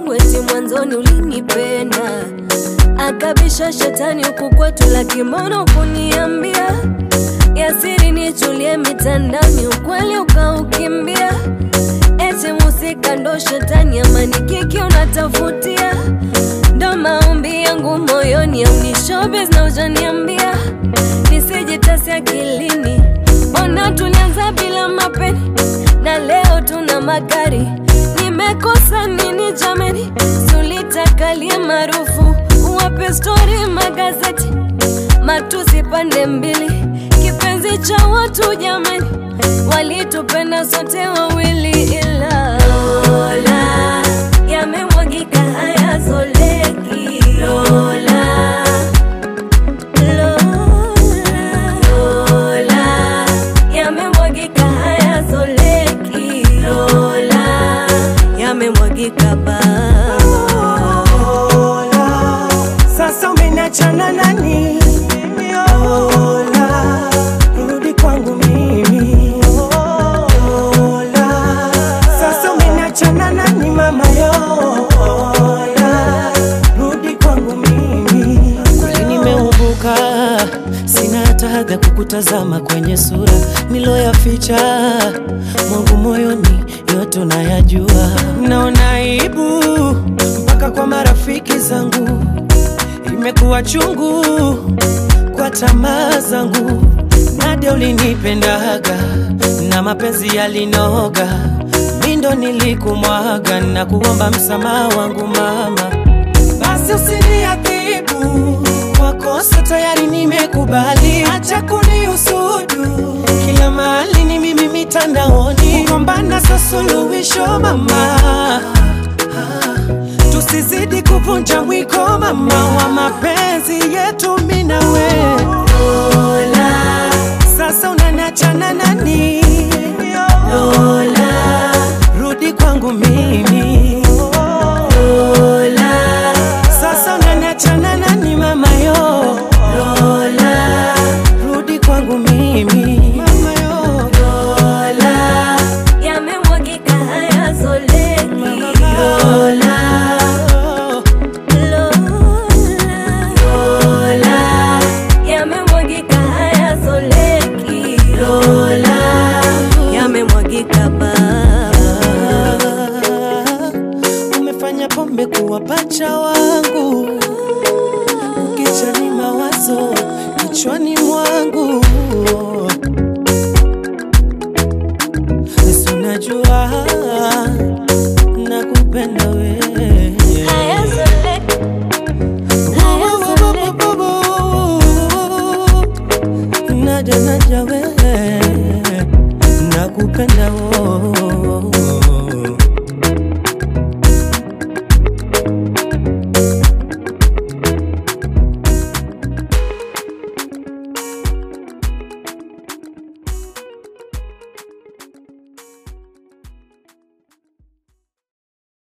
wangu eti mwanzoni ulinipenda, akabisha shetani huku kwetu la kimono kuniambia yasiri nichulie mitandaoni, ukweli ukaukimbia, eti musika ndo shetani, amani kiki unatafutia, ndo maombi yangu moyoni, au ni showbiz na ujaniambia nisijitasi akilini, mbona tulianza bila mapeni na leo tuna magari. Nimekosa nini jameni? Sulitakalie maarufu, wape stori magazeti, matusi pande mbili, kipenzi cha watu jameni, walitupenda sote wawili, ila Lola yamemwagika hayazoleki Lola Lola, yamemwagika hayazoleki. Lola, yamemwagika ba Lola, sasa umeniachana nani? Lola, rudi kwangu mimi. Lola, sasa umeniachana nani mama yo? Lola, rudi kwangu mimi. Kweli nimeumbuka, sina hata haga kukutazama kwenye sura niloyaficha mwangu moyoni, yote unayajua. Naona aibu mpaka kwa marafiki zangu, imekuwa chungu kwa tamaa zangu. Nadia ulinipendaga na mapenzi yalinoga, mi ndo nilikumwaga na kuomba msamaha wangu mama basi usiniadhibu kwa kosa tayari nimekubali, acha kunihusudu kila mahali ni mimi mitandaoni, kugombana sa suluhisho mama, tusizidi kuvunja mwiko mama wa mapenzi yetu mimi na wewe. Lola, sasa unaniachana nani? Lola, rudi kwangu mimi. Lola, sasa unaniachana nani mama yo? Lola, rudi kwangu mimi. Mama yo. Lola, yamemwagika hayazoleki. Lola, Lola, yamemwagika hayazoleki. Lola, yamemwagika ba umefanya pombe kuwa pacha wangu, ukichani mawazo kichwani mwangu, nasi unajua nakupenda wewe.